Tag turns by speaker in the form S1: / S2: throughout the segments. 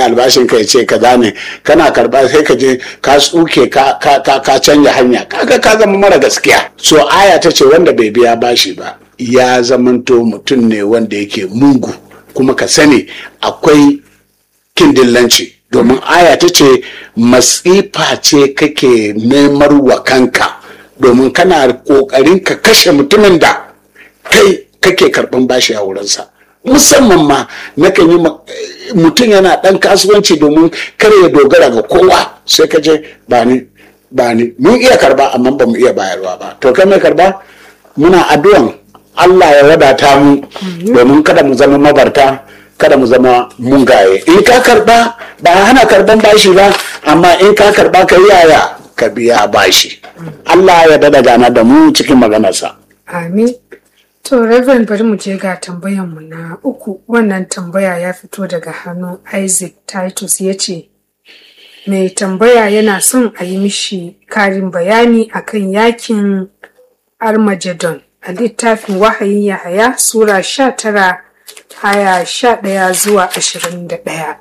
S1: ne albashin ka ya ce kaza ne kana karba sai ka je ka tsuke ka ka ka ka canja hanya kaga ka zama mara gaskiya so aya ta ce wanda bai biya bashi ba ya zamanto mutum ne wanda yake mungu kuma ka sani akwai kindillanci domin aya ta ce masifa ce kake nemar wa kanka domin kana kokarin ka kashe mutumin da kai kake karban bashi a wurinsa musamman ma nakan yi mutum yana dan kasuwanci domin kar ya dogara ga kowa sai ka je ba ni ba ni mun iya karba amma ba mu iya bayarwa ba to kai mai karba muna addu'an Allah ya wadata mu domin kada mu zama mabarta kada mu zama mungaye in ka karba ba hana karban bashi ba amma in ka karba ka yaya ka biya bashi Allah ya dada gana da mu cikin maganarsa
S2: Amin. To, Reverend bari mu je ga tambayanmu na uku. Wannan tambaya ya fito daga hannun Isaac Titus ya ce, Mai tambaya yana son a yi mishi karin bayani akan yakin Armageddon a littafin wahayin Yahaya Sura sha tara haya sha ɗaya zuwa ashirin da ɗaya.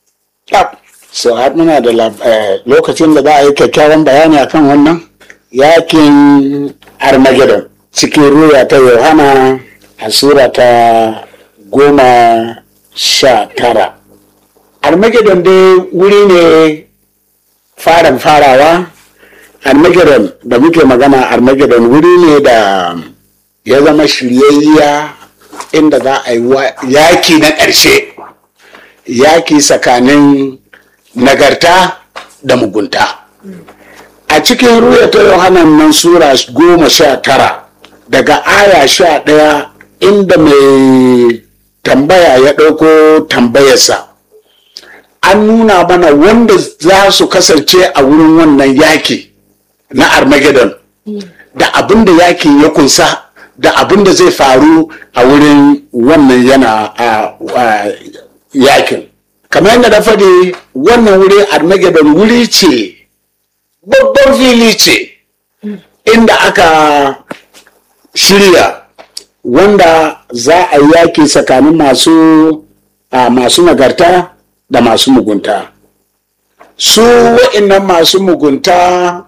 S1: so har muna da lokacin da za a yi kyakkyawan bayani akan wannan yakin Armageddon. cikin ruya ta yohana a sura ta goma sha tara armageddon dai wuri ne faran farawa armageddon da muke magana armageddon wuri ne da ya zama shiryayya inda za a yi yaki na ƙarshe yaki tsakanin nagarta da mugunta a cikin ruya ta yohanan nan sura goma sha tara daga aya sha ɗaya inda mai tambaya ya ɗauko tambayarsa an nuna mana wanda za su kasance a wurin wannan yaki na armageddon da abin da yakin ya kunsa da abin da zai faru a wurin wannan yana a yakin kamar yadda na faɗi wannan wuri armageddon wuri ce babban fili ce inda aka shirya wanda za a yi yaki tsakanin masu a masu nagarta da masu mugunta su wa'innan masu mugunta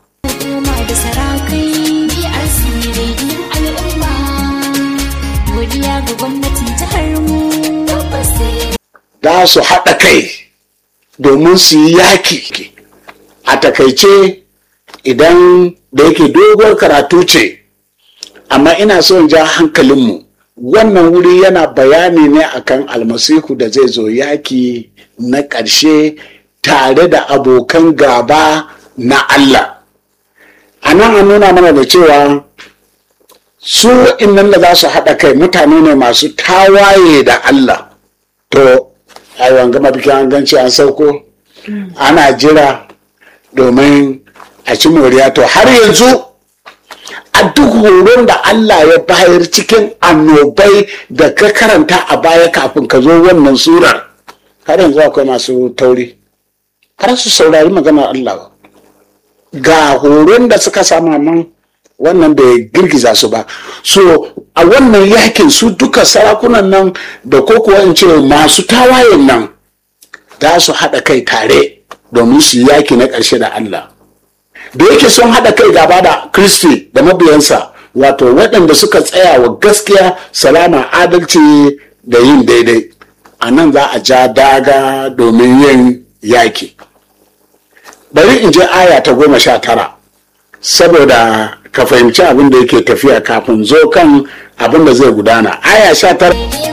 S1: da su haɗa kai domin su yi yaki a takaice idan da yake doguwar karatu ce amma ina so in ja hankalinmu wannan wuri yana bayani ne akan almasihu da zai zo yaki na ƙarshe tare da abokan gaba na Allah a nan an nuna mana da cewa su innan da za su haɗa kai mutane ne masu tawaye da Allah to a gama bikin an ganci an sauko ana jira domin a ci moriya to har yanzu a duk horon da Allah ya bayar cikin annobai da ka karanta a baya kafin ka zo wannan surar har yanzu akwai masu tauri har su saurari maganar Allah ba ga horon da suka samu man wannan bai girgiza su ba so a wannan yakin su duka sarakunan nan da ko kuwa in ce masu tawayen nan za su haɗa kai tare domin su yaki na ƙarshe da Allah da yake sun haɗa kai gaba da kristi da mabiyansa wato waɗanda suka tsaya wa gaskiya salama adalci da yin daidai a nan za a ja daga domin yin yaki bari in je aya ta goma sha tara saboda ka fahimci abin da yake tafiya kafin zo kan abin da zai gudana aya sha tara